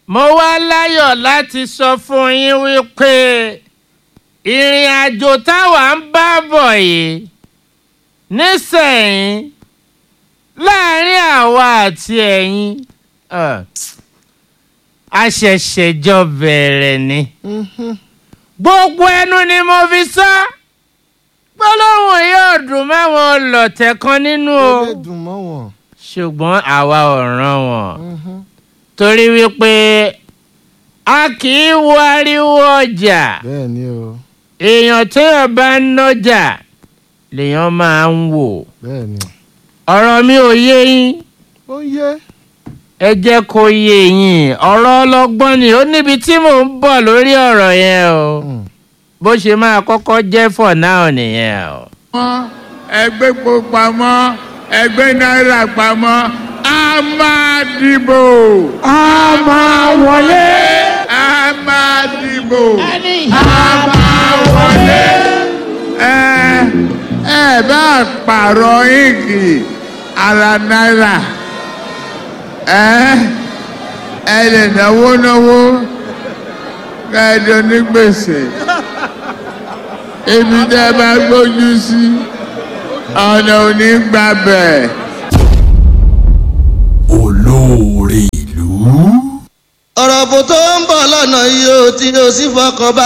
mo wá láyọ̀ láti sọ fún yín wípé ìrìn àjò táwa ń bá bọ̀ yìí nísẹ̀yìn láàrin àwa àti ẹ̀yin uh, a ṣẹ̀ṣẹ̀ jọ bẹ̀rẹ̀ ni gbogbo ẹnu ni mo fi sọ gbólóhùn yóò dùn máwọn ọlọ̀tẹ̀ kan nínú o ó lè dùn mọ́ wọn. ṣùgbọ́n àwa ò ràn wọ́n torí wípé a kì í wo ariwo ọjà bẹ́ẹ̀ ni o èèyàn téèyàn bá ń nọjà lèèyàn máa ń wò bẹ́ẹ̀ ni. ọ̀rọ̀ mi ò yé yín ó yẹ. ẹ jẹ́ kó yé yín ọ̀rọ̀ ọlọ́gbọ́n ni ó níbi tí mò ń bọ̀ lórí ọ̀rọ̀ yẹn o bó ṣe máa kọ́kọ́ jẹ́ for now nìyẹn o. pamọ́ ẹgbẹ́ epo pamọ́ ẹgbẹ́ náírà pamọ́ a máa dìbò. a máa wọlé. a máa dìbò. a máa wọlé. ẹ ẹ bá pààrọ̀ íǹkì ara náírà ẹ ẹ lè náwó náwó kẹ́ẹ̀dọ̀ ní gbèsè ibi tẹ́ ẹ bá gbójú sí ọ̀nà ò ní gbàbẹ̀. olóore ìlú. ọ̀rọ̀ bò tó ń bọ̀ lọ́nà yìí ó tí ó sì fọkàn bá